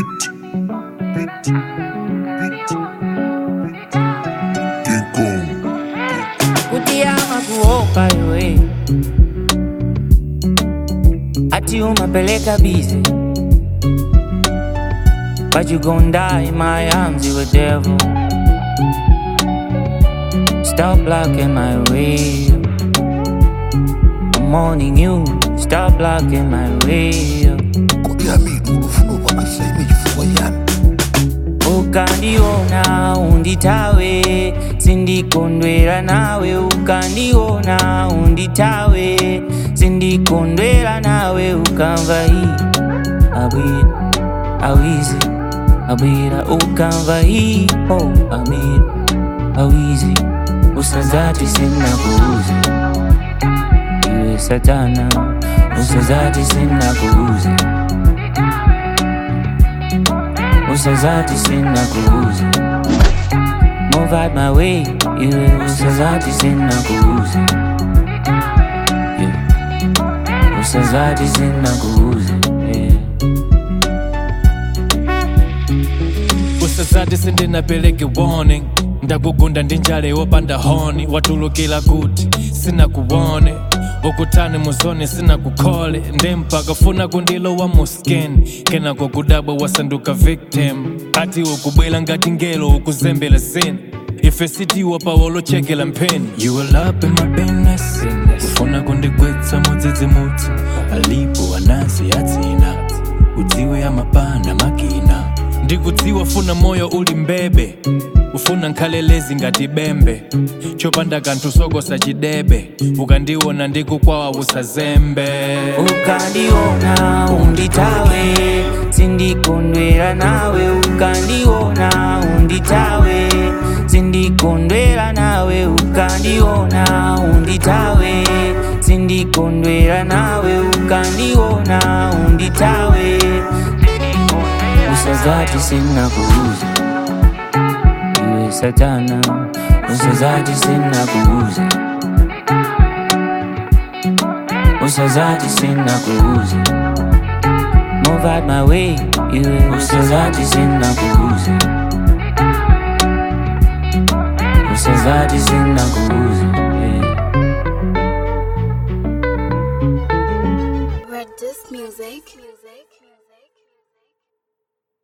Beat. Beat. Beat. King Kong. kutiyama kuopa iwe ati umapeleka bize but you gon' die in my arms you a devil stop blocking my way I'm warning you stop blocking my way Kodi yami ulufuna ukwakasa ime chifukwa chani ukandiona unditawe sindikondwera nawe ukandiona unditawe sindikondwera nawe ukamva hii abwira awizi abwira ukamva hii oh abwira awizi usazati sinakuuzi iwe satana usazati sinakuuzi usazati sinakuuzi move out my way iwe usazati sinakuuzi yeah. usazati sinakuuzi yeah. usazati sindinapeleke warning ndakugunda ndi njale yopanda honi watulukira kuti sinakuwone ukutani muzoni sinakukhole nde mpaka funa kundilowa mu skin kenako kudabwa wasanduka victim ati ukubwela ngati ngelo ukuzembela sin ife sitiwa pawolochekela mpheni you will up in my business ufuna kundigwetsa mudzidzimutsi alipo anansi yatsina udziwe amapana makina ndikudziwa funa moyo uli mbebe ufuna nkhalelezi ngati bembe chopanda kanthu sokosa chidebe ukandiona ndikukwawa usazembe ukandiona unditawe sindikondwera nawe ukandiona unditawe sindikondwera nawe ukandiona unditawe sindikondwera nawe ukandiona unditawe usazati sinakuuza iwe satana usazati sinakuuza usazati sinakuuza move out my way iwe usazati sinakuuza usazati sinakuuza